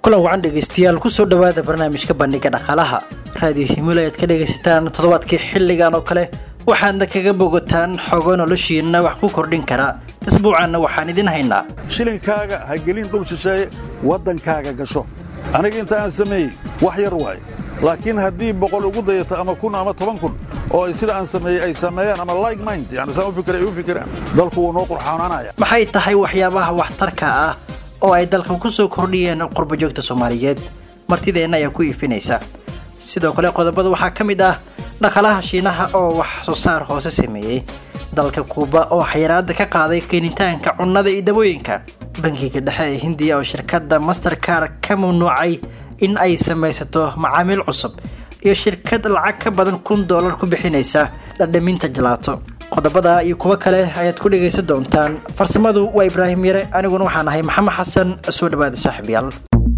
kulan wacan dhegaystayaal kusoo dhowaada barnaamijka bandhiga dhaqaalaha raadiyo himilo ayaad ka dhegaysataan toddobaadkii xilligan oo kale waxaadna kaga bogataan xogo noloshiina wax ku kordhin kara isbuucanna waxaan idin haynaa shilinkaaga ha gelin dhul shisheeye waddankaaga gasho aniga inta aan sameeyey wax yar waaye laakiin haddii boqol ugu dayato ama kun ama toban kun oo sida aan sameeyey ay sameeyaan ama like mind yani saan u fikira ay u fikiraan dalku wuu noo qurxoonaanaya maxay tahay waxyaabaha waxtarka ah oo ay dalka ku soo kordhiyeen qurbajoogta soomaaliyeed martideenna ayaa ku iifinaysa sidoo kale qodobada waxaa ka mid ah dhaqalaha shiinaha oo wax soo saar hoose sameeyey dalka kuuba oo xayiraada ka qaaday keenitaanka cunnada iyo dabooyinka bankiga dhexe ee hindiya oo shirkadda masterkar ka mamnuucay in ay samaysato macaamiil cusub iyo shirkad lacag ka badan kun dollar ku bixinaysa dhadhaminta jalaato qodobada iyo kuwo kale ayaad ku dhegaysan doontaan farsamadu waa ibraahim yare aniguna waxaan ahay maxamed xasan soo dhawaada saaxiibyaal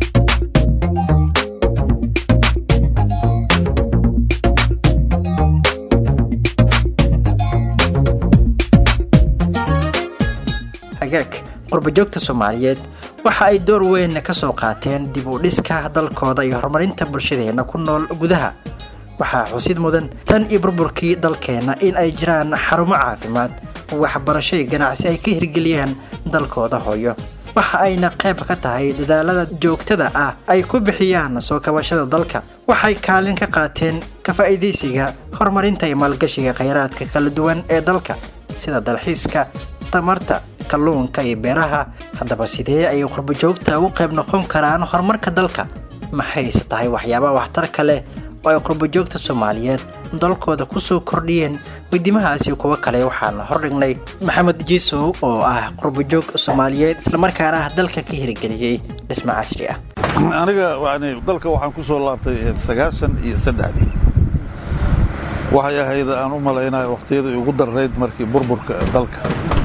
hagaag qurbajoogta soomaaliyeed waxa ay door weyn ka soo qaateen dib u dhiska dalkooda iyo horumarinta bulshadeena ku nool gudaha waxaa xusid mudan tan iyo burburkii dalkeenna in ay jiraan xarumo caafimaad waxbarasho iyo ganacsi ay ka hirgeliyaan dalkooda hooyo waxa ayna qayb ka tahay dadaalada joogtada ah ay ku bixiyaan soo kabashada dalka waxay kaalin ka qaateen ka faa'iidaysiga horumarinta iyo maalgashiga khayraadka kala duwan ee dalka sida dalxiiska tamarta kalluunka iyo beeraha haddaba sidee ayay qurbajoogta ugu qayb noqon karaan horumarka dalka maxayse tahay waxyaabaha waxtarka leh oo ay qurbajoogta soomaaliyeed dalkooda kusoo kordhiyeen weydiimahaasi kuwo kale waxaan hordhignay maxamed jiisow oo ah qurbajoog soomaaliyeed islamarkaana ah dalka ka hirgeliyey dhismo casri ah aniga yani dalka waxaan ku soo laabtay sagaashan iyo saddexdii waxay ahayd aan u malaynaya wakhtiyadii ugu darrayd markii burburka dalka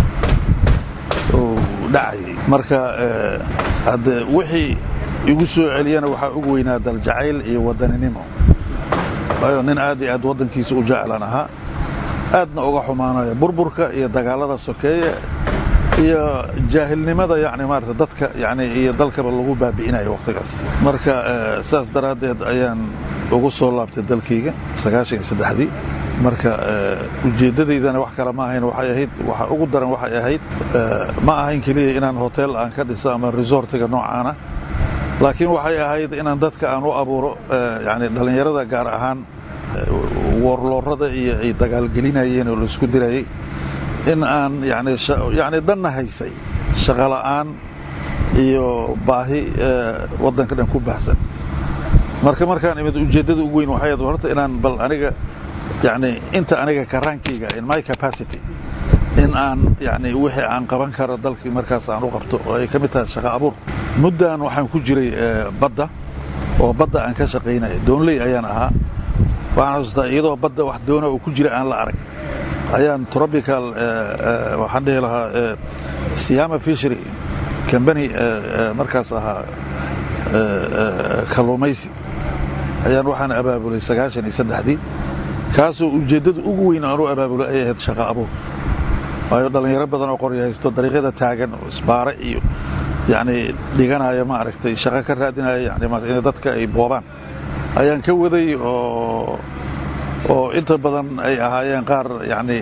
uu dhacayay marka hadde wixii igu soo celiyana waxaa ugu weynaa daljacayl iyo wadaninimo waayo nin aad iyo aad waddankiisa u jeclan ahaa aadna uga xumaanaya burburka iyo dagaalada sokeeye iyo jaahilnimada yani maarata dadka yani iyo dalkaba lagu baabi'inayo wakhtigaas marka saas daraaddeed ayaan ugu soo laabtay dalkayga sagaashan iyo saddexdii marka ujeeddadaydana wax kale ma ahayn waxay ahayd waxa ugu daran waxay ahayd ma ahayn keliya inaan hotel aan ka dhiso ama resortiga noocaana laakiin waxay ahayd inaan dadka aan u abuuro yani dhallinyarada gaar ahaan woorloorada iyo ay dagaalgelinayeen oo laisku dirayay in aan yani danna haysay shaqola'aan iyo baahi waddanka dhan ku baahsan marka markaan imid ujeeddada ugu weyn waxay horta inaan bal aniga yani inta aniga karaankayga in my capacity in aan yani wixii aan qaban karo dalkii markaas aan u qabto oo ay ka mid tahay shaqo abuur muddan waxaan ku jiray badda oo badda aan ka shaqaynaya doonley ayaan ahaa waxaan xasuustaa iyadoo badda wax doona oo ku jira aan la arag ayaan tropical waxaan dhihi lahaa siyama fishery combany markaas ahaa kalluumaysi ayaan waxaan abaabulay sagaashan iyo saddexdii kaasoo ujeeddada ugu weyn aan u abaabulay ay ahayd shaqo abuur waayo dhallinyaro badan oo qoryo haysto dariiqyada taagan oo isbaare iyo yacni dhiganaya ma aragtay shaqo ka raadinaya yani in dadka ay boobaan ayaan ka waday oo oo inta badan ay ahaayeen qaar yacni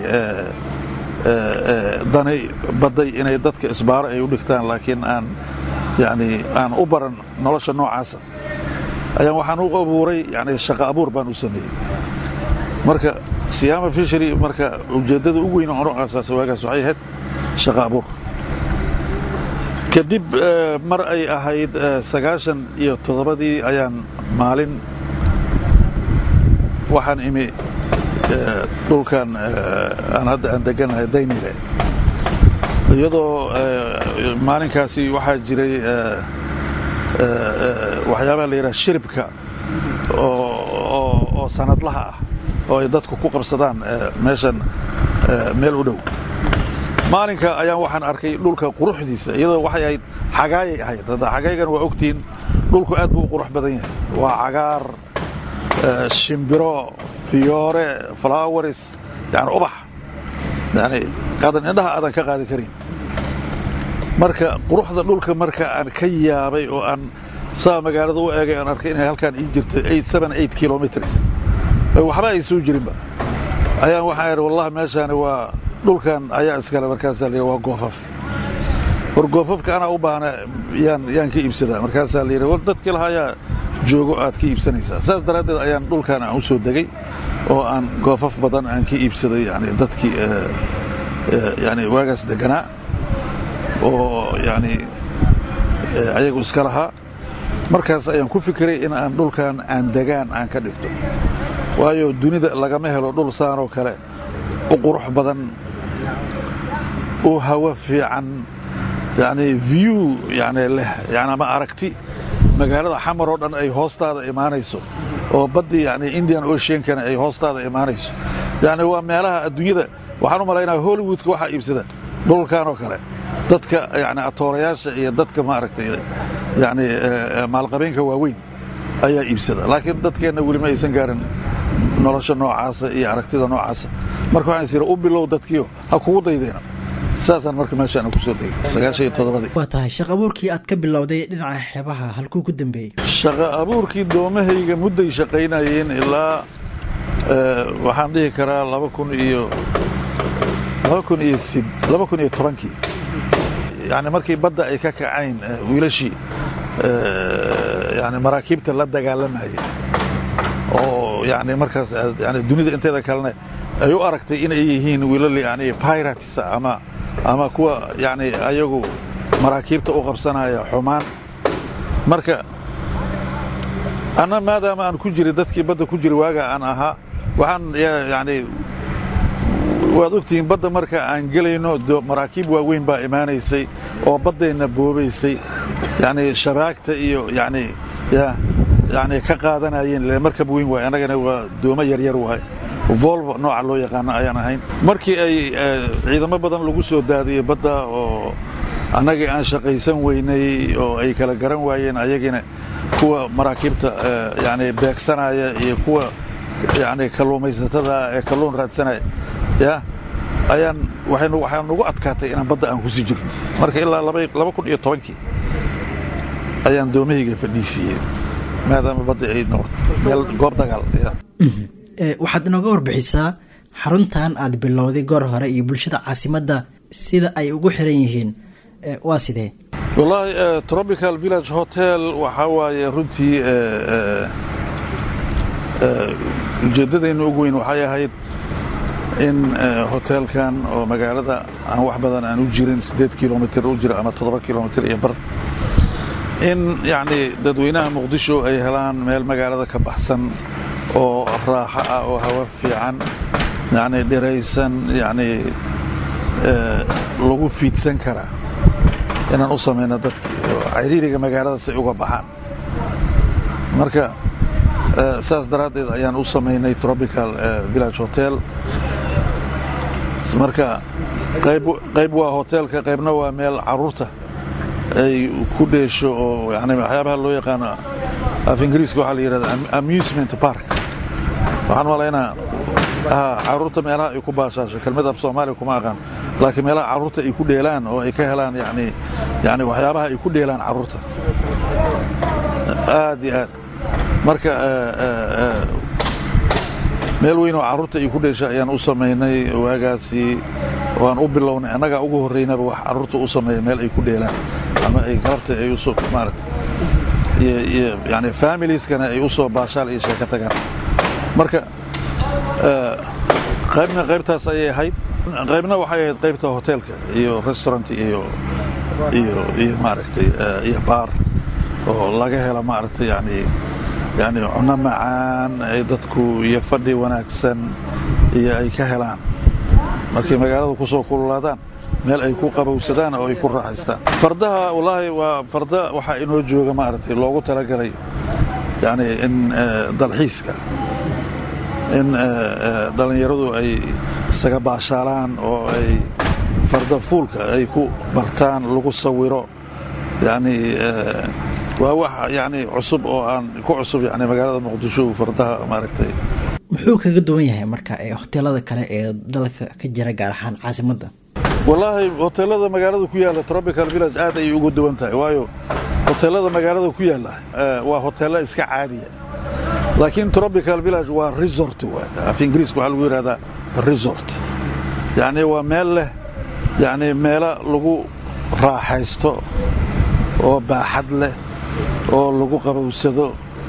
danay badday inay dadka isbaaro ay u dhigtaan laakiin aan yacni aan u baran nolosha noocaasa ayaan waxaan u abuuray yani shaqo abuur baan u sameeyey marka siyaama fishery marka ujeeddada ugu weyn aan u aasaasay waagaas waxay ahayd shaqo abuur kadib mar ay ahayd sagaashan iyo toddobadii ayaan maalin waxaan imi dhulkan aan hadda aan deganahay daynile iyadoo maalinkaasi waxaa jiray waxyaabaha la yidhaha shiribka oo sanadlaha ah oo ay dadku ku qabsadaan meeshan meel u dhow maalinka ayaan waxaan arkay dhulka quruxdiisa iyadoo waxay ahayd xagaayay ahayd hadda xagaaygan waa ogtihiin dhulku aad buu u qurux badan yahay waa cagaar shimbiro fiyoore flowers yani ubax yani aadan indhaha aadan ka qaadi karin marka quruxda dhulka marka aan ka yaabay oo aan saa magaalada u eegay aan arkay inay halkaan ii jirto kilomitrs waxba ay soo jirinba ayaan waxaa idhi wallahi meeshaani waa dhulkan ayaa iskale markaasaa la yidhi waa goofaf war goofafka anaa u baahna yaan yaan ka iibsadaa markaasaa la yidhi war dadkii lahaa ayaa joogo aad ka iibsanaysaa saas daraaddeed ayaan dhulkan aan u soo degay oo aan goofaf badan aan ka iibsaday yani dadkii yani waagaas deganaa oo yani ayagu iska lahaa markaas ayaan ku fikiray in aan dhulkan aan degaan aan ka dhigto waayo dunida lagama helo dhul saanoo kale u qurux badan u hawo fiican yani view yani leh yani ama aragti magaalada xamar oo dhan ay hoostaada imaanayso oo baddii yani indian oceankana ay hoostaada imaanayso yani waa meelaha adduunyada waxaan u malaynaya hollywoodka waxaa iibsada dhulkan oo kale dadka yani atoorayaasha iyo dadka maaragtay yani maalqabeenka waaweyn ayaa iibsada laakiin dadkeenna weli ma aysan gaarin nolosha noocaasa iyo aragtida noocaasa marka waxaan is u bilow dadkiio ha kugu daydeena saasaan marka meeshaan ku soo degay sagaashan iyo toddobadii waa tahay shaqo abuurkii aad ka bilowday dhinaca xeebaha halkuu ku dambeeyey shaqo abuurkii doomahayga mudday shaqaynayeen ilaa waxaan dhihi karaa laba kun iyo laba kun iyo sid laba kun iyo tobankii yani markii badda ay ka kacayn wiilashii yani maraakiibta la dagaalamayay oo yani markaas yani dunida inteeda kalena ay u aragtay inay yihiin wiilal yani pirates ama ama kuwa yani ayagu maraakiibta u qabsanaya xumaan marka anna maadaama aan ku jiray dadkii badda ku jira waaga aan ahaa waxaan yani waad ogtihiin badda marka aan gelayno maraakiib waaweyn baa imaanaysay oo baddayna boobaysay yani shabaagta iyo yani yani ka qaadanayeen markab weyn waay annagana waa doomo yaryar waay volvo nooca loo yaqaano ayaan ahayn markii ay ciidamo badan lagu soo daadiyey badda oo annagii aan shaqaysan weynay oo ay kala garan waayeen ayagina kuwa maraakiibta yani beegsanaya iyo kuwa yani kalluumaysatada ee kalluun raadsanaya ya ayaan waxaa nagu adkaatay inaan badda aan kusii jirno marka ilaa laba kun iyo tobankii ayaan doomahayga fadhiisiiyey maadaama badda ay noqoto meel goob dagaal waxaad inooga warbixisaa xaruntan aad bilowday goor hore iyo bulshada caasimadda sida ay ugu xiran yihiin waa sidee wallaahi tropical village hotel waxaa waaye runtii ujeeddadayna ugu weyn waxay ahayd in hoteelkan oo magaalada aan wax badan aan u jirin siddeed kilomitr u jira ama toddoba kilomitr iyo bar in yacni dadweynaha muqdisho ay helaan meel magaalada ka baxsan oo raaxo ah oo hawa fiican yacni dhiraysan yacni lagu fiidsan karaa inaan u samayno dadkii oo ciriiriga magaalada si uga baxaan marka saas daraaddeed ayaan u samaynay tropical village hotel marka qayb waa hoteelka qaybna waa meel caruurta ay ku dheesho oo yani waxyaabaha loo yaqaano af ingiriiska waxaa la yidhahda amusement parks waxaan malaynaa caruurta meelaha ay ku baashaasho kelmad af soomaaliya kuma aqaan laakiin meelaha caruurta ay ku dheelaan oo ay ka helaan yani yani waxyaabaha ay ku dheelaan caruurta aad iyo aad marka meel weyn oo carruurta ay ku dheesha ayaan u samaynay waagaasi waan u bilownay annagaa ugu horraynaba wax carruurta u sameeya meel ay ku dheelaan ama ay galabta ay usoo maarata iyo yani familieskana ay u soo baashaal iyo sheeka tagaan marka qaybna qaybtaas ayay ahayd qaybna waxay ahayd qaybta hoteelka iyo restaurant iyo iyo iyo maaragtay iyo baar oo laga hela maaragtay yani yani cunno macaan ay dadku iyo fadhi wanaagsan iyo ay ka helaan markay magaalada ku soo kululaadaan meel ay ku qabowsadaan oo ay ku raaxaystaan fardaha wallaahi waa farda waxaa inoo jooga maaragtay loogu talagalay yani in dalxiiska in dhallinyaradu ay isaga baashaalaan oo ay farda fuulka ay ku bartaan lagu sawiro yani waa wax yani cusub oo aan ku cusub yani magaalada muqdisho fardaha maaragtay muxuu kaga duwan yahay marka hoteelada kale ee dalka ka jira gaar ahaan caasimadda wallaahi hoteelada magaalada ku yaalla tropical village aad ayay ugu duwan tahay waayo hoteellada magaalada ku yaalla waa hoteello iska caadiya laakiin tropical village waa resort waay af ingiriiska waxaa lagu yidhahdaa resort yacni waa meel leh yacni meelo lagu raaxaysto oo baaxad leh oo lagu qabowsado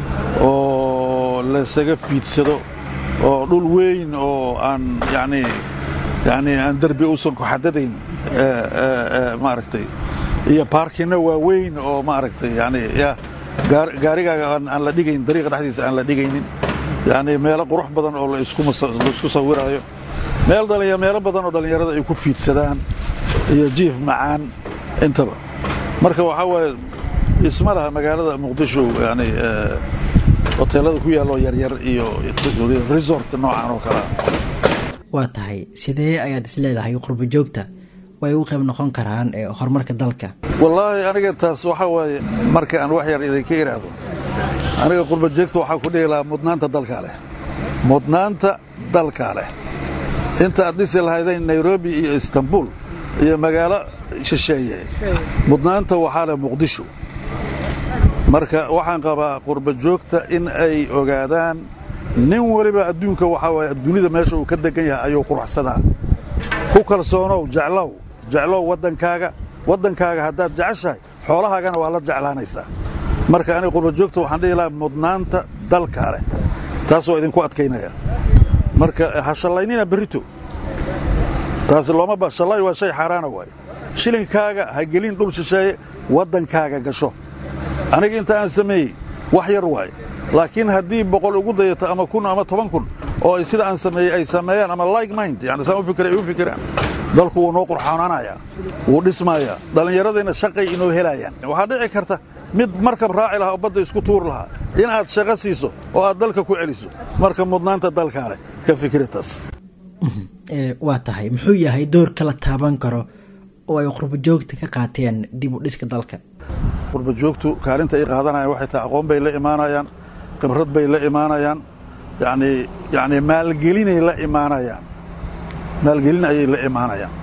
oo laysaga fiidsado oo dhul weyn oo aan yani yani aan derbi uusan ku xadadayn maaragtay iyo baarkinna waa weyn oo maaragtay yani ya gaarigaaga aan la dhigayn dariiqa dhexdiisa aan la dhigaynin yani meelo qurux badan oo laisku sawiraayo meel dhalinya meelo badan oo dhallinyarada ay ku fiidsadaan iyo jiif macaan intaba marka waxaa waaye isma laha magaalada muqdisho yani hoteelada ku yaalloo yaryar iyo resort noocan oo kalea waa tahay sidee ayaad is leedahay qurbo joogta way u qayb noqon karaan horumarka dalka wallaahi aniga taas waxaa waaye marka aan wax yar idinka idhaahdo aniga qurbo joogta waxaa ku dhihi lahaa mudnaanta dalkaa leh mudnaanta dalkaa leh inta aad dhisi lahaydeen nairobi iyo istanbul iyo magaalo shisheeye mudnaanta waxaa leh muqdisho marka waxaan qabaa qurbo joogta in ay ogaadaan nin waliba adduunka waxaa waaye dunida meesha uu ka degan yahay ayuu quruxsadaa ku kalsoonow jeclow jeclow waddankaaga waddankaaga haddaad jeceshahay xoolahaagana waa la jeclaanaysaa marka aniga qurbo joogta waxaan dhihi lahaa mudnaanta dalkaa leh taasoo idinku adkaynaya marka ha shallaynina berrito taas looma ba shallay waa shay xaaraana waaye shilinkaaga ha gelin dhul shisheeye waddankaaga gasho aniga inta aan sameeyey wax yar waaye laakiin haddii boqol ugu dayato ama kun ama toban kun oo ay sida aan sameeyey ay sameeyaan ama like mind yani saan u fikira ay u fikiraan dalku wuu noo qurxoonaanayaa wuu dhismayaa dhallinyaradayna shaqay inoo helayaan waxaa dhici karta mid markab raaci lahaa oo badda isku tuur lahaa inaad shaqo siiso oo aad dalka ku celiso marka mudnaanta dalkaa leh ka fikira taas waa tahay muxuu yahay doorka la taaban karo oo ay qurbo joogta ka qaateen dib u dhiska dalka qurbo joogtu kaalinta ay qaadanayaan waxay tahay aqoon bay la imaanayaan khibrad bay la imaanayaan yani yani maalgelinay la imaanayaan maalgelin ayay la imaanayaan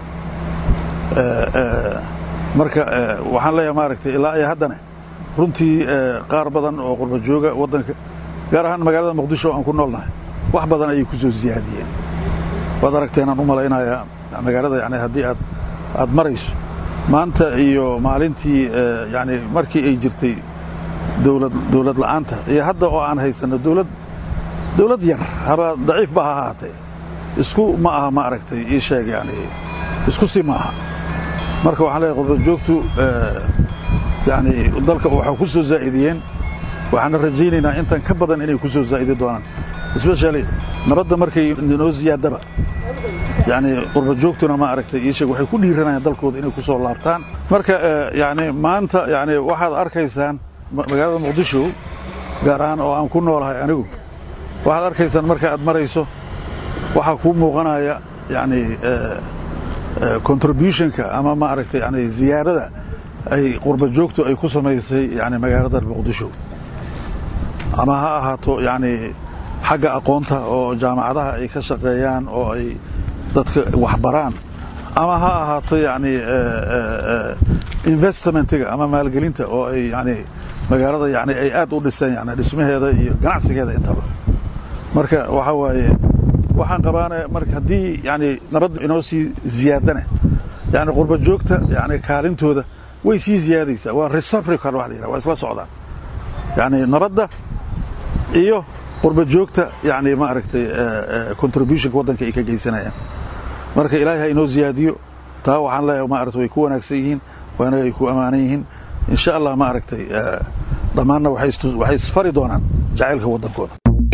marka waxaan leeyahay maaragtay ilaa iyo haddana runtii qaar badan oo qurbo jooga waddanka gaar ahaan magaalada muqdisho aan ku noolnahay wax badan ayay ku soo siyaadiyeen waad aragteenaan u malaynayaa magaalada yani haddii aad aad marayso maanta iyo maalintii yani markii ay jirtay dowlad dowlad la'aanta iyo hadda oo aan haysanno dowlad dowlad yar haba daciif ba ha ahaatee isku ma aha ma aragtay ii sheeg yani isku si ma aha marka waxaan leeyahay qurba joogtu yani dalka waxaa ku soo zaa'idiyeen waxaana rajaynaynaa intan ka badan inay ku soo zaa'idi doonaan especially nabadda markay noo ziyaadaba yani qurba joogtuna ma aragtay ii sheeg waxay ku dhiiranayaan dalkooda inay ku soo laabtaan marka yani maanta yani waxaad arkaysaan magaalada muqdisho gaar ahaan oo aan ku noolahay anigu waxaad arkaysaan marka aad marayso waxaa kuu muuqanaya yani contributionka ama ma aragtay yani ziyaarada ay qurba joogtu ay ku samaysay yani magaalada muqdisho ama ha ahaato yani xagga aqoonta oo jaamacadaha ay ka shaqeeyaan oo ay dadka waxbaraan ama ha ahaato yani investmentiga ama maalgelinta oo ay yani magaalada yani ay aad u dhiseen yani dhismaheeda iyo ganacsigeeda intaba marka waxaa waaye waxaan qabaana marka haddii yani nabadda inoo sii ziyaadana yani qurba joogta yani kaalintooda way sii ziyaadaysaa waa reciprocal wax la yidhaha waa isla socdaan yani nabadda iyo qurba joogta yani ma aragtay contributionka waddanka ay ka geysanayaan marka ilaahay ha inoo ziyaadiyo taa waxaan leeyahay ma aragtay way ku wanaagsan yihiin waana ay ku ammaanan yihiin insha allah ma aragtay dhammaanna waxay isfari doonaan jacaylka waddankooda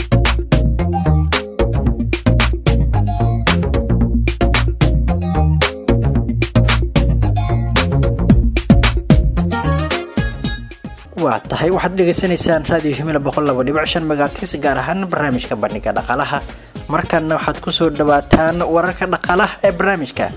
waa tahay waxaad dhegaysanaysaan raadiyo himila boqol labo dhibic shan magaartiis gaar ahaan barnaamijka bandhiga dhaqaalaha markanna waxaad ku soo dhawaataan wararka dhaqaalaha ee barnaamijka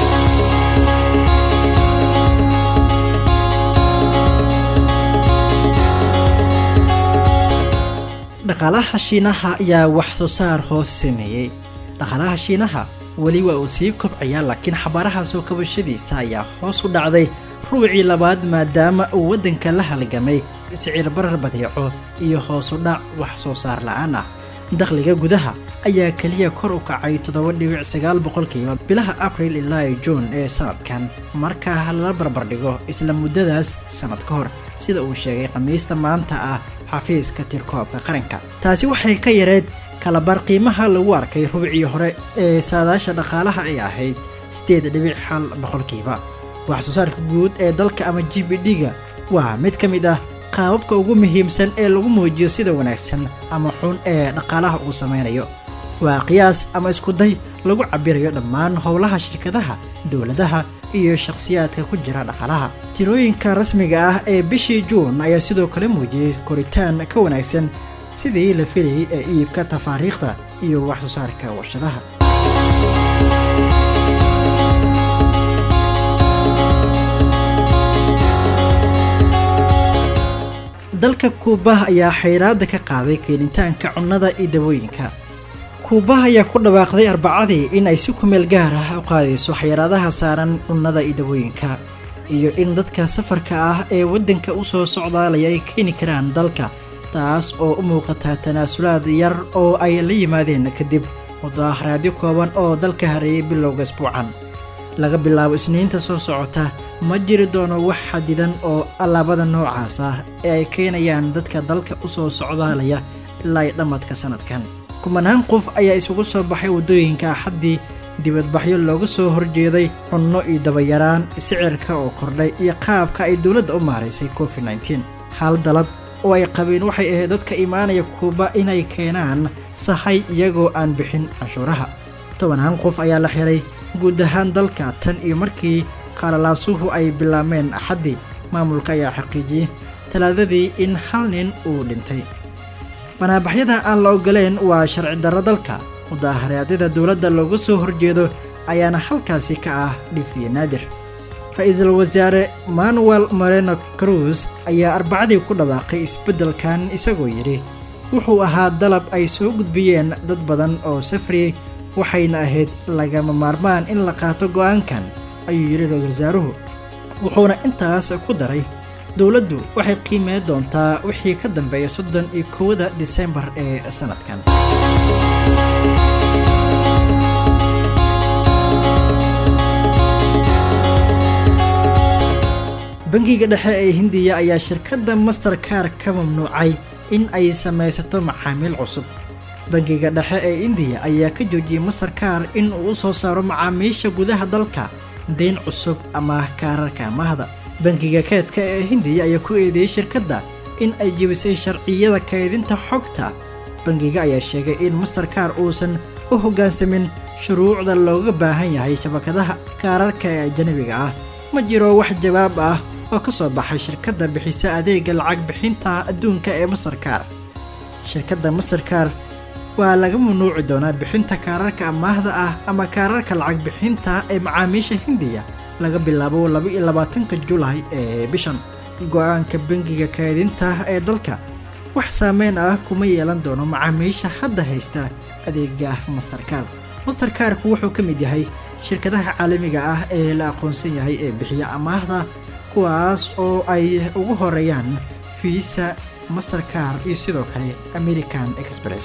dhaqaalaha shiinaha ayaa wax soo saar hoose sameeyey dhaqaalaha shiinaha weli waa uu sii kobcayaa laakiin xabaaraha soo kabashadiisa ayaa hoos u dhacday rubucii labaad maadaama uu waddanka la halgamay sicir barar badeeco iyo hoosu dhac wax soo saar la'aan ah dakhliga gudaha ayaa keliya kor u kacay toddoba dhibic sagaal boqolkiiba bilaha abril ilaa juun ee sannadkan markaa lala barbardhigo isla muddadaas sannad ka hor sida uu sheegay khamiista maanta ah xafiiska tirkoobka qaranka taasi waxay ka yareed kalabar qiimaha lagu arkay rubicii hore ee saadaasha dhaqaalaha ay ahayd siddeed dhibic hal boqolkiiba wax soo saarka guud ee dalka ama g b d-ga waa mid ka mid ah qaababka ugu muhiimsan ee lagu muujiyo sida wanaagsan ama xun ee dhaqaalaha uu samaynayo waa qiyaas ama iskuday lagu cabbirayo dhammaan howlaha shirkadaha dowladaha iyo shakhsiyaadka ku jira dhaqaalaha tirooyinka rasmiga ah ee bishii juun ayaa sidoo kale muujiyey koritaan ka wanaagsan sidii la filayay ee iibka tafaariikhda iyo wax soo saarka warshadaha dalka kuuba ayaa xayraadda ka qaaday keenitaanka cunnada iyo dabooyinka kuuba ayaa ku dhawaaqday arbacadii in ay si kumeel gaar ah u qaadayso xayraadaha saaran cunnada iyo dabooyinka iyo in dadka safarka ah ee waddanka u soo socdaalaya ay keeni karaan dalka taas oo u muuqata tanaasulaad yar oo ay la yimaadeen kadib mudaaharaadyo kooban oo dalka hareeyay bilowga isbuucan laga bilaabo isniinta soo socota ma jiri doono wax xadidan oo allaabada noocaas ah ee ay keenayaan dadka dalka u soo socdaalaya ilaa i dhammadka sannadkan kumanaan qof ayaa isugu soo baxay waddooyinka axaddii dibadbaxyo looga soo horjeeday cunno iyo dabayaraan sicirka oo kordhay iyo qaabka ay dowladda u maaraysay covid nteen hal dalab oo ay qabeen waxay ahayd dadka imaanaya kuuba inay keenaan sahay iyagoo aan bixin canshuuraha tobanaan qof ayaa la xiray guud ahaan dalka tan iyo markii qalalaasuhu ay bilaabmeen axaddii maamulka ayaa xaqiijiyey talaadadii in hal nin uu dhintay banaabaxyada aan la ogoleen waa sharci darro dalka mudaaharaadada dowladda looga soo horjeedo ayaana halkaasi ka ah dhifiye naadir ra-iisul wasaare manuel moreno cruz ayaa arbacadii ku dhawaaqay isbeddelkan isagoo yidhi wuxuu ahaa dalab ay soo gudbiyeen dad badan oo safriyey waxayna ahayd lagama maarmaan in la qaato go'aankan ayuu yidhi ra-isul wasaaruhu wuxuuna intaas ku daray dowladdu waxay qiimee doontaa wixii ka dambeeya soddon iyo kowda disembar ee sannadkan bangiga dhexe ee hindiya ayaa shirkadda masterkar ka mamnuucay in ay samaysato macaamiil cusub bangiga dhexe ee indiya ayaa ka joojiyey masterkar in uu u soo saaro macaamiisha gudaha dalka deyn cusub ama kaararka amaahda bangiga keedka ee hindiya ayaa ku eedeeyey shirkadda in ay jebisay sharciyada kaydinta xogta bangiga ayaa sheegay in masterkar uusan u hoggaansamin shuruucda looga baahan yahay shabakadaha kaararka ee ajanabiga ah ma jiro wax jawaab ah oo ka soo baxay shirkadda bixisa adeega lacag bixinta adduunka ee masterkar shirkadda masterkar waa laga mamnuuci doonaa bixinta kaararka amaahda ah ama kaararka lacag bixinta ee macaamiisha hindiya laga bilaabo laba-iyo labaatanka julaay ee bishan go-aanka bangiga kaydinta ee dalka wax saameyn ah kuma yeelan doono macaamiisha hadda haysta adeega masterkar masterkarku wuxuu ka mid yahay shirkadaha caalamiga ah ee la aqoonsan yahay ee bixiya amaahda kuwaas oo ay ugu horeeyaan fiisa masterkar iyo sidoo kale american express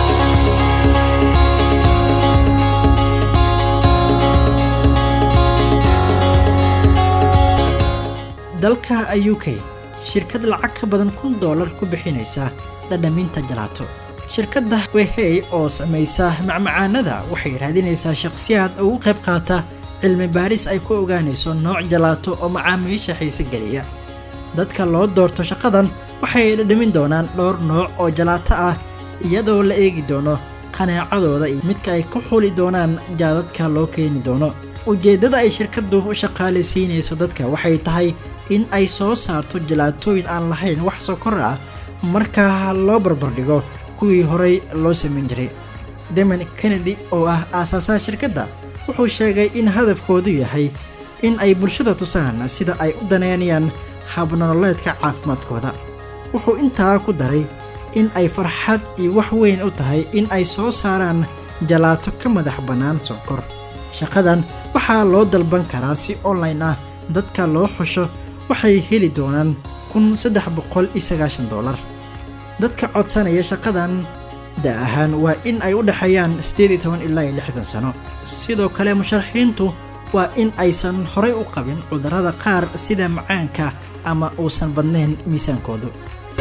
dalka u k shirkad lacag ka badan kun doolar ku bixinaysa dhadhaminta jalaato shirkadda wehey oo samaysa macmacaanada waxay raadinaysaa shakhsiyaad ugu qayb qaata cilmi baaris ay ku ogaanayso nooc jalaato oo macaamiisha xiise geliya dadka loo doorto shaqadan waxay dhadhamin doonaan dhowr nooc oo jalaato ah iyadoo la eegi doono qanaacadooda iyo midka ay ku xuli doonaan jaadadka loo keeni doono ujeeddada ay shirkaddu u shaqaalaysiinayso dadka waxay tahay in ay soo saarto jalaatooyin aan lahayn wax sokor ah marka loo barbardhigo kuwii horay loo samayn jiray deman kennedy oo ah aasaasaha shirkadda wuxuu sheegay in hadafkoodu yahay in ay bulshada tusaan sida ay u daneynayaan habnololeedka caafimaadkooda wuxuu intaa ku daray in ay farxad iyo wax weyn u tahay in ay soo saaraan jalaato ka madax bannaan sonkor shaqadan waxaa loo dalban karaa si online ah dadka loo xusho waxay heli doonaan kun saddex boqol iyo sagaashan doolar dadka codsanaya shaqadan da ahaan waa in ay u dhexeeyaan siddeed iyo toban ilaa iyo lixdan sano sidoo kale musharaxiintu waa in aysan horay u qabin cudurrada qaar sida macaanka ama uusan badnayn miisaankoodu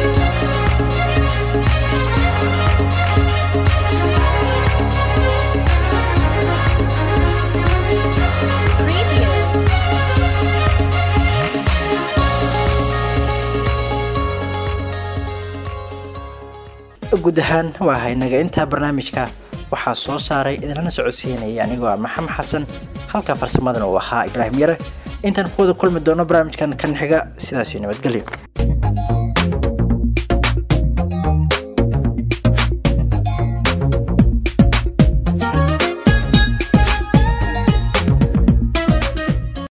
guud ahaan waa haynaga intaa barnaamijka waxaa soo saaray idinlana socodsiinaya anigoo ah maxamed xasan halka farsamadan uu ahaa ibraahim yare intaan kuwada kulmi doono barnaamijkan kan xiga sidaasio nabadgelyo